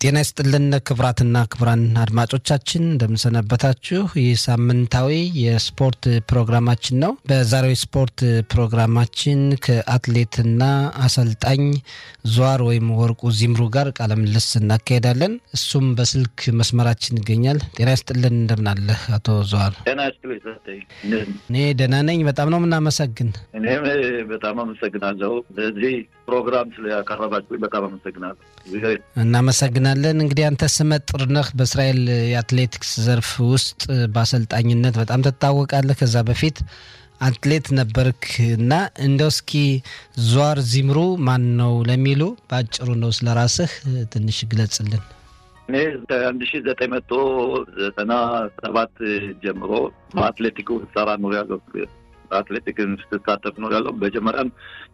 ጤና ይስጥልን ክቡራትና ክቡራን አድማጮቻችን እንደምንሰነበታችሁ። ይህ ሳምንታዊ የስፖርት ፕሮግራማችን ነው። በዛሬው የስፖርት ፕሮግራማችን ከአትሌትና አሰልጣኝ ዟር ወይም ወርቁ ዚምሩ ጋር ቃለ ምልልስ እናካሄዳለን። እሱም በስልክ መስመራችን ይገኛል። ጤና ይስጥልን እንደምናለህ አቶ ዟር? ጤና ይስጥልኝ ሰጠኝ። እኔ ደህና ነኝ። በጣም ነው የምናመሰግን። እኔም በጣም አመሰግናለሁ። ለዚህ ፕሮግራም ስለያቀረባችሁ በጣም አመሰግናለሁ። እናመሰግናለን። እንግዲህ አንተ ስመጥር ነህ በእስራኤል የአትሌቲክስ ዘርፍ ውስጥ በአሰልጣኝነት በጣም ትታወቃለህ። ከዛ በፊት አትሌት ነበርክ እና እንደው እስኪ ዟር ዚምሩ ማን ነው ለሚሉ በአጭሩ ነው ስለ ራስህ ትንሽ ግለጽልን። እኔ አንድ ሺ ዘጠኝ መቶ ዘጠና ሰባት ጀምሮ በአትሌቲኩ ሰራ ኖር ያለው አትሌቲክን ስትሳተፍ ነው ያለው። መጀመሪያም